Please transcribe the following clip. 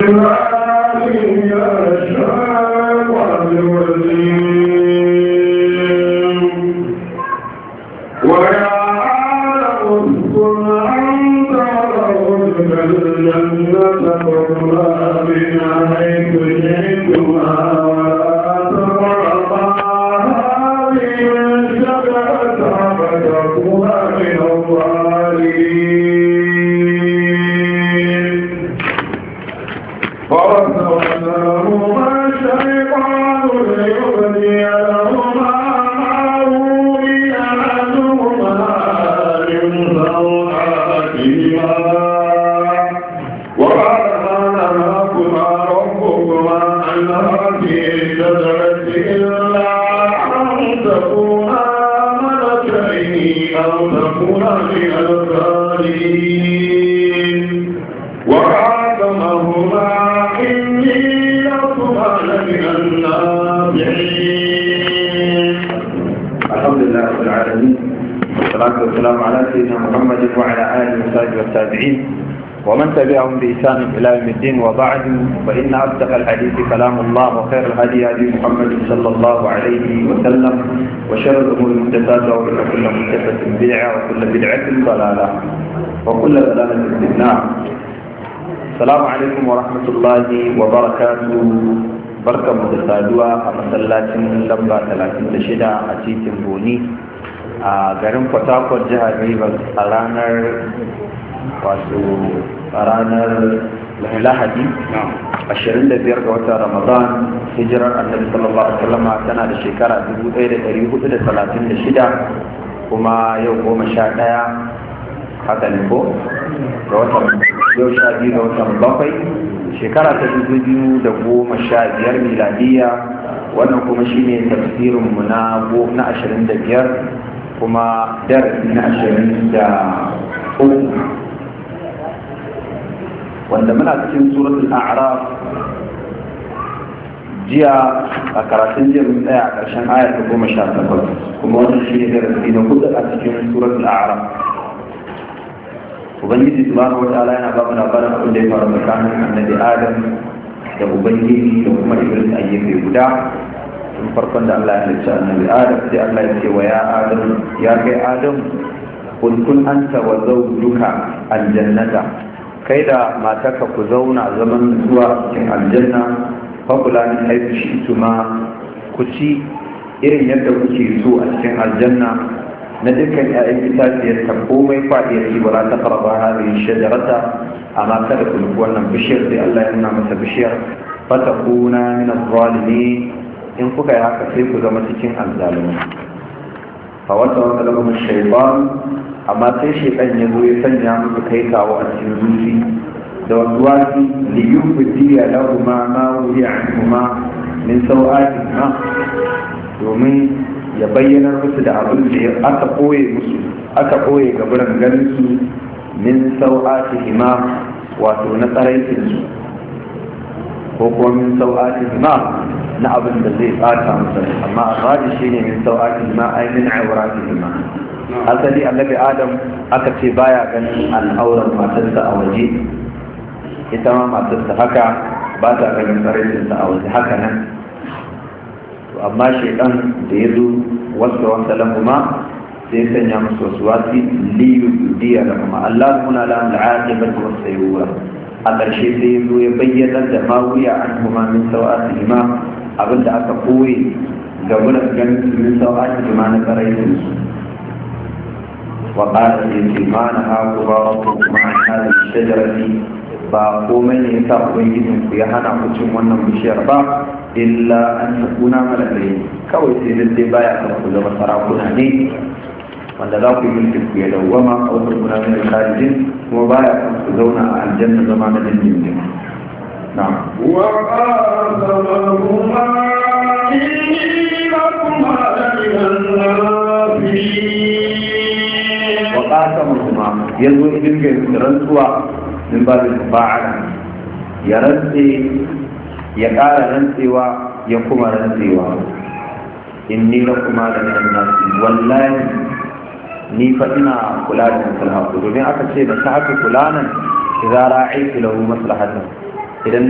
ومن تبعهم بإحسان إلى يوم الدين وبعد فإن أصدق الحديث كلام الله وخير الهدي هدي محمد صلى الله عليه وسلم وشر الأمور محدثاتها وإن كل محدثة بدعة وكل بدعة ضلالة وكل ضلالة في النار السلام عليكم ورحمة الله وبركاته barka mu da saduwa a masallacin lamba 36 a titin boni a garin port harcourt jihar rivers a ranar wato a ranar lahadi 25 ga watan ramadan hijirar annabi sallallahu alaihi wasallam tana da shekara 1436 kuma yau goma sha ɗaya haka ne ko ga watan yau sha biyu ga watan bakwai shekara ta dubu biyu da goma sha biyar miladiya wannan kuma shine tafsirinmu na na ashirin da biyar kuma darasi na ashirin da uku wanda muna cikin suratul a'raf jiya a karatun jiya mun tsaya a ƙarshen ayar ta goma sha takwas kuma wannan shi ne darasi na hudu a cikin suratul a'raf ubangiji subhanahu wataala yana ba mu labarin abin da ya faru tsakanin annabi adam da ubangiji da kuma iblis a gefe guda tun farkon da Allah ya halicci annabi adam sai Allah ya ce wa ya adam ya kai adam kun kun anta wa zawjuka aljannata kai da matarka ku zauna zaman zuwa cikin aljanna fakula min haifu shi tuma ku ci irin yadda kuke so a cikin aljanna na dukkan ƴaƴan itaciyar ta komai faɗiyar ci ba za ta farba hadhihi shajarata amma kada ku nufi wannan bishiyar sai Allah ya nuna masa bishiyar fatakuna min az-zalimin in kuka yi haka sai ku zama cikin azzalumai fa wata wata lamun shaytan amma sai shaytan ya zo ya sanya musu kai kawo a cikin zuci da wasuwasi li yubdiya lahuma ma wuhiya anhuma min sau'atihima domin ya bayyanar musu da abin da aka ɓoye musu aka ɓoye gaburan ganin su min sau'atihima wato na tsaraitinsu ko kuma min sau'atihima na abin da zai ɓata musu amma a radi shi ne min sau'atihima ai min auratihima asali annabi adam aka ce baya ganin al'auran matarsa a waje ita ma matarsa haka ba ta ganin tsaraitinsa a waje haka nan amma shaidan da ya zo wasu wasa lamuma sai sanya musu wasu wasi liyu diya da kuma Allah muna lamun da aqibat wa sayyuwa a ƙarshe sai ya zo ya bayyana da ma wuya an kuma min sawati ma abinda aka koyi ga wurin ganin min sawati ma na karayin su wa qala yace ma na haku ba kuma an hada shajarati ba komai ne yasa ubangijin ku ya hana ku cin wannan bishiyar ba illa an takuna malakai kawai sai dai dai baya kan ku zama sarakuna ne wanda za ku yi mulkin ku ya dawwama a wasu kuna min kharijin kuma baya kan ku zauna a aljanna zama na dindindin na'am wa qasamahuma inni lakuma laminan nasihin wa qasamahuma yanzu idin ga rantsuwa min babin fa'ala ya rantse ya ƙara rantsewa ya kuma rantsewa inni la kuma da minan nasi wallahi ni fa ina kula da maslahatu domin aka ce da ta haka kula nan idza ra'itu lahu maslahatan idan